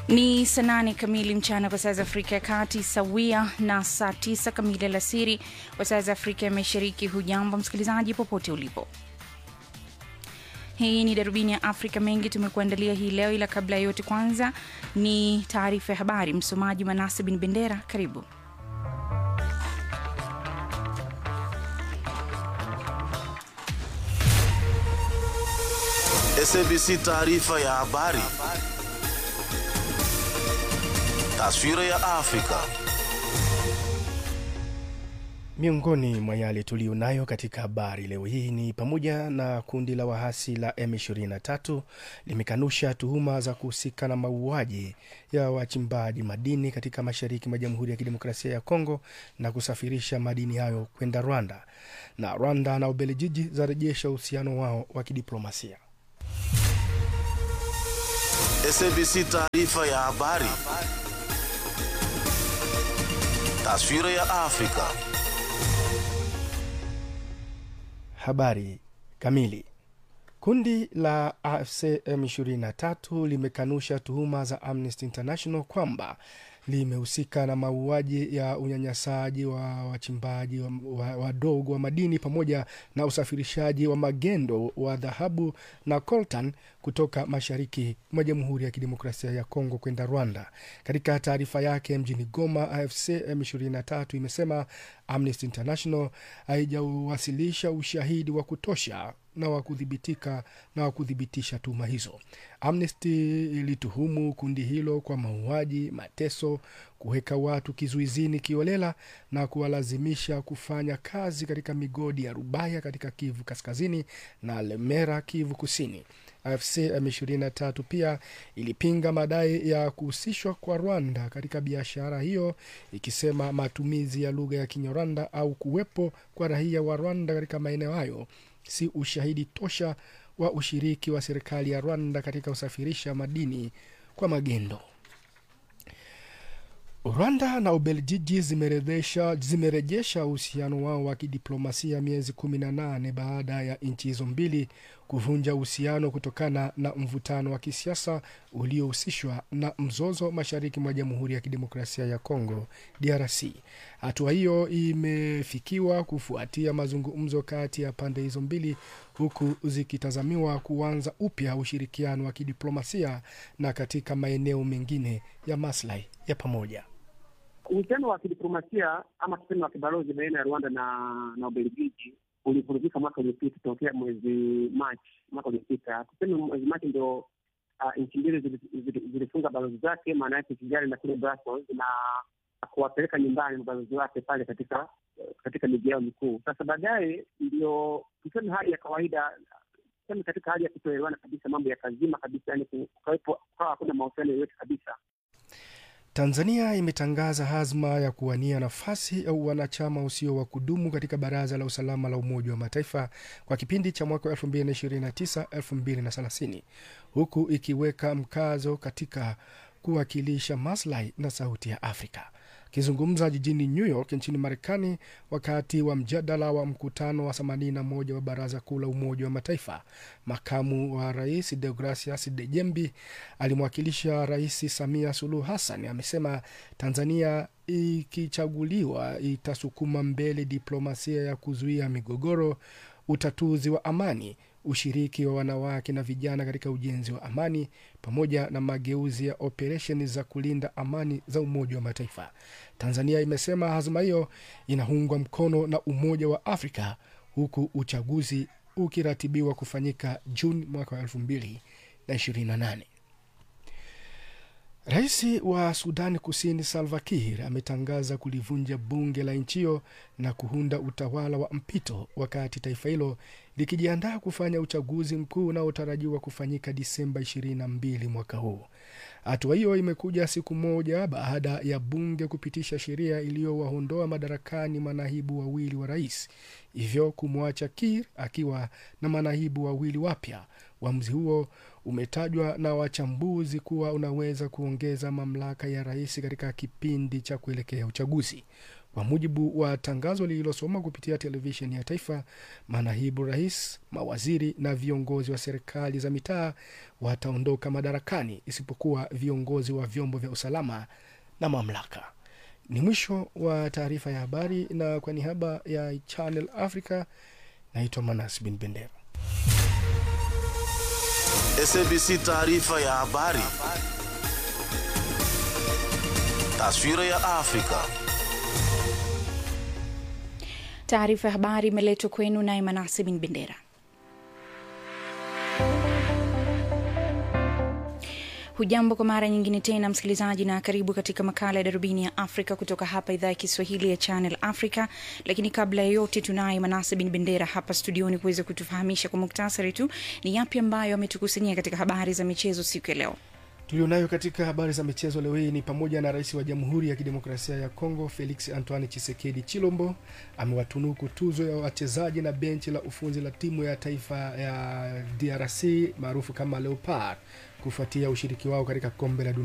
Ni saa nane kamili mchana kwa saa za Afrika ya Kati, sawia na saa tisa kamili alasiri kwa saa za Afrika ya Mashariki. Hujambo msikilizaji, popote ulipo. Hii ni darubini ya Afrika. Mengi tumekuandalia hii leo, ila kabla ya yote, kwanza ni taarifa ya habari. Msomaji Manase Bin Bendera, karibu. SABC taarifa ya habari. Taswira ya Afrika. Miongoni mwa yale tuliyonayo katika habari leo hii ni pamoja na kundi la wahasi la M23 limekanusha tuhuma za kuhusika na mauaji ya wachimbaji madini katika mashariki mwa Jamhuri ya Kidemokrasia ya Kongo na kusafirisha madini hayo kwenda Rwanda, na Rwanda na Ubelgiji zarejesha uhusiano wao wa kidiplomasia. SABC taarifa ya habari. Taswira ya Afrika. Habari kamili. Kundi la AFC M23 limekanusha tuhuma za Amnesty International kwamba limehusika na mauaji ya unyanyasaji wa wachimbaji wadogo wa, wa, wa madini pamoja na usafirishaji wa magendo wa dhahabu na coltan kutoka mashariki mwa Jamhuri ya Kidemokrasia ya Kongo kwenda Rwanda. Katika taarifa yake mjini Goma, AFC M23 imesema Amnesty International haijawasilisha ushahidi wa kutosha na wa kudhibitika na wa kuthibitisha tuhuma hizo. Amnesty ilituhumu kundi hilo kwa mauaji, mateso, kuweka watu kizuizini kiolela na kuwalazimisha kufanya kazi katika migodi ya Rubaya katika Kivu Kaskazini na Lemera, Kivu Kusini. AFC M23 pia ilipinga madai ya kuhusishwa kwa Rwanda katika biashara hiyo, ikisema matumizi ya lugha ya Kinyarwanda au kuwepo kwa raia wa Rwanda katika maeneo hayo si ushahidi tosha wa ushiriki wa serikali ya Rwanda katika usafirisha madini kwa magendo. Rwanda na Ubelgiji zimerejesha uhusiano wao wa kidiplomasia miezi kumi na nane baada ya nchi hizo mbili kuvunja uhusiano kutokana na mvutano wa kisiasa uliohusishwa na mzozo mashariki mwa Jamhuri ya Kidemokrasia ya Kongo, DRC. Hatua hiyo imefikiwa kufuatia mazungumzo kati ya pande hizo mbili, huku zikitazamiwa kuanza upya ushirikiano wa kidiplomasia na katika maeneo mengine ya maslahi ya pamoja. Uhusiano wa kidiplomasia ama tuseme wa kibalozi baina ya Rwanda na na Ubelgiji ulivurugika mwaka uliopita tokea mwezi Machi mwaka uliopita. Tuseme mwezi Machi ndio uh, nchi mbili zilifunga balozi zake, maana yake Kigali na kule Brussels, na kuwapeleka nyumbani mabalozi wake pale katika katika miji yao mikuu. Sasa baadaye ndio tuseme hali ya kawaida tuseme katika hali ya kutoelewana kabisa, mambo ya kazima kabisa, yani kukawepo kukawa hakuna mahusiano yoyote kabisa. Tanzania imetangaza hazma ya kuwania nafasi au wanachama usio wa kudumu katika Baraza la Usalama la Umoja wa Mataifa kwa kipindi cha mwaka 2029-2030 huku ikiweka mkazo katika kuwakilisha maslahi na sauti ya Afrika. Akizungumza jijini New York nchini Marekani wakati wa mjadala wa mkutano wa 81 wa Baraza Kuu la Umoja wa Mataifa, makamu wa rais Deogracias Dejembi alimwakilisha Rais Samia Suluhu Hassan amesema Tanzania ikichaguliwa itasukuma mbele diplomasia ya kuzuia migogoro, utatuzi wa amani ushiriki wa wanawake na vijana katika ujenzi wa amani pamoja na mageuzi ya operesheni za kulinda amani za Umoja wa Mataifa. Tanzania imesema hazma hiyo inaungwa mkono na Umoja wa Afrika huku uchaguzi ukiratibiwa kufanyika Juni mwaka wa elfu mbili na ishirini na nane. Rais wa Sudani Kusini Salva Kiir ametangaza kulivunja bunge la nchi hiyo na kuunda utawala wa mpito wakati taifa hilo likijiandaa kufanya uchaguzi mkuu unaotarajiwa kufanyika Disemba 22 mwaka huu. Hatua hiyo imekuja siku moja baada ya bunge kupitisha sheria iliyowaondoa madarakani manaibu wawili wa rais, hivyo kumwacha Kiir akiwa na manaibu wawili wapya. Uamuzi huo umetajwa na wachambuzi kuwa unaweza kuongeza mamlaka ya rais katika kipindi cha kuelekea uchaguzi. Kwa mujibu wa tangazo lililosoma kupitia televisheni ya taifa, manaibu rais, mawaziri na viongozi wa serikali za mitaa wataondoka madarakani isipokuwa viongozi wa vyombo vya usalama na mamlaka. Ni mwisho wa taarifa ya habari, na kwa niaba ya Channel Africa naitwa Manas Bin Bendera. SABC taarifa ya habari. Taswira ya Afrika. Taarifa ya habari imeletwa kwenu naye Manase Bin Bendera. Hujambo kwa mara nyingine tena msikilizaji, na karibu katika makala ya darubini ya Afrika kutoka hapa idhaa ya Kiswahili ya Channel Africa. Lakini kabla ya yote, tunaye Manase Bin Bendera hapa studioni kuweza kutufahamisha kwa muktasari tu ni yapi ambayo ametukusanyia katika habari za michezo siku ya leo. Tulionayo katika habari za michezo leo hii ni pamoja na rais wa Jamhuri ya Kidemokrasia ya Kongo Felix Antoine Chisekedi Chilombo amewatunuku tuzo ya wachezaji na benchi la ufunzi la timu ya taifa ya DRC maarufu kama Leopard kufuatia ushiriki wao katika kombe la dunia